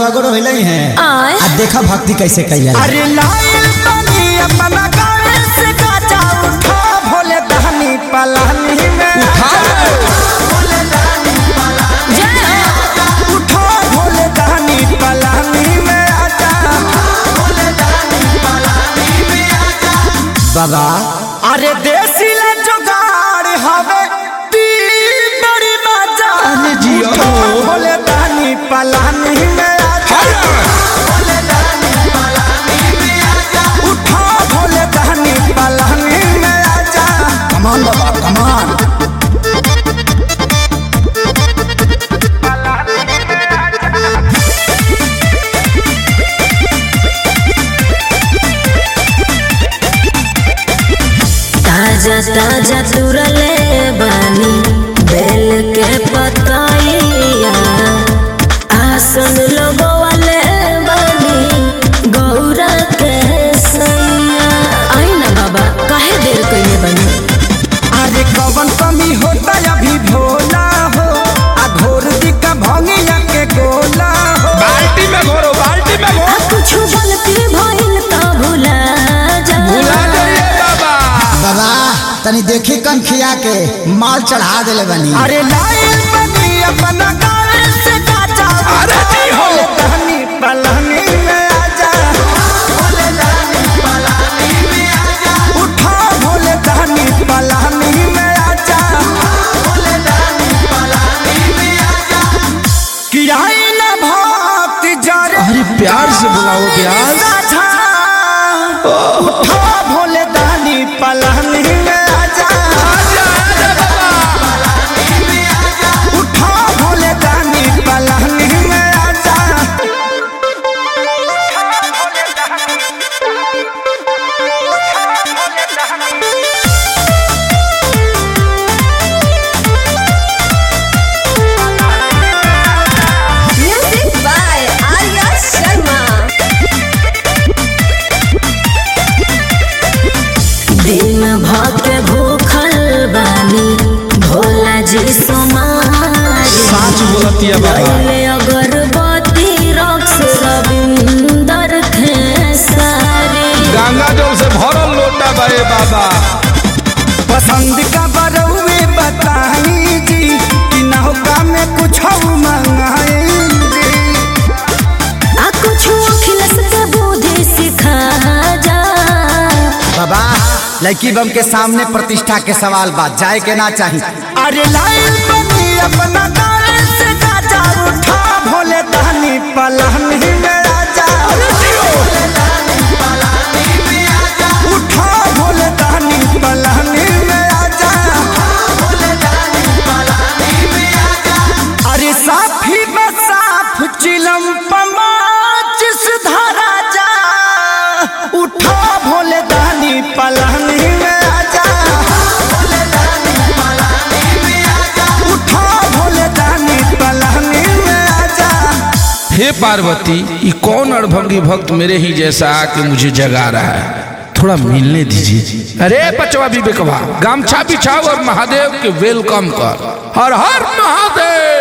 सगरो हिले हैं आय। आ देखा भक्ति कैसे कैला अरे लाइल बनी अपना गावे से गाजा उठा भोले दहनी पलानी में भोले दहनी जय हो उठा भोले दहनी पलानी में आजा बाबा अरे देसी ला जुगाड़ हवे ती बड़ी मजा अरे जियो। उठा भोले दहनी पलानी में आजा भोले दहनी पलानी में आजा उठा भोले दहनी पलानी में आजा कमान बाबा कमान ताजा ताजा तुरले बानी बेल के पतैया आसन लगवाले बानी गौरा के सैया आई ना बाबा काहे देर कइले बानी अरे कवन कमी होता अभी भोला हो आ घोर दिका भंगिया के गोला हो बाल्टी में घोरो बाल्टी में आ घोरो कुछ गलती भइल त भुला जा भुला जाइए बाबा बाबा तनी देखी कन खिया के माल चढ़ा देले बनी अरे लाइल बनी अपना गावे से गाजा अरे जी हो। भोले दहनी पलानी में आजा भोले दहनी पलानी में आजा उठा भोले दहनी पलानी में आजा भोले दहनी पलानी में आजा कि आई न भक्ति जरे अरे प्यार से बुलाओ प्यार साझा उठा भोले दानी पलानी में आजा उठा भोले दानी पलानी में आजा म्यूजिक बाय आर्या शर्मा दिन भर के भूखल बानी भोला जी सोमारी साच बोलतिया बाबा पहले अगरबत्ती रक्स रविंदर खेसारी गंगा जल से भरल लोटा बाए बाबा पसंद का बरौए बताई जी कि नौका में कुछ मंगाई जी आ कुछ अखिलस के बुद्धि सिखा जा बाबा लड़की बम के सामने प्रतिष्ठा के सवाल बात जाए के ना चाहिए अरे लाइल बनी अपना गावे से गाजा उठा भोले दानी पलानी में आजा भोले दानी पलानी में आजा उठा भोले दानी पलानी में आजा भोले दानी पलानी में आजा अरे साफी बसाफ चिलम पमाचिस धरा जा उठा भोले दानी पलानी में आजा भोले दानी पलानी में आजा उठा भोले दानी पलानी में आजा हे पार्वती ये कौन अड़भंगी भक्त मेरे ही जैसा आके मुझे जगा रहा है थोड़ा मिलने दीजिए अरे पचवा विवेकवा गामछा बिछाओ और महादेव के वेलकम कर हर हर महादेव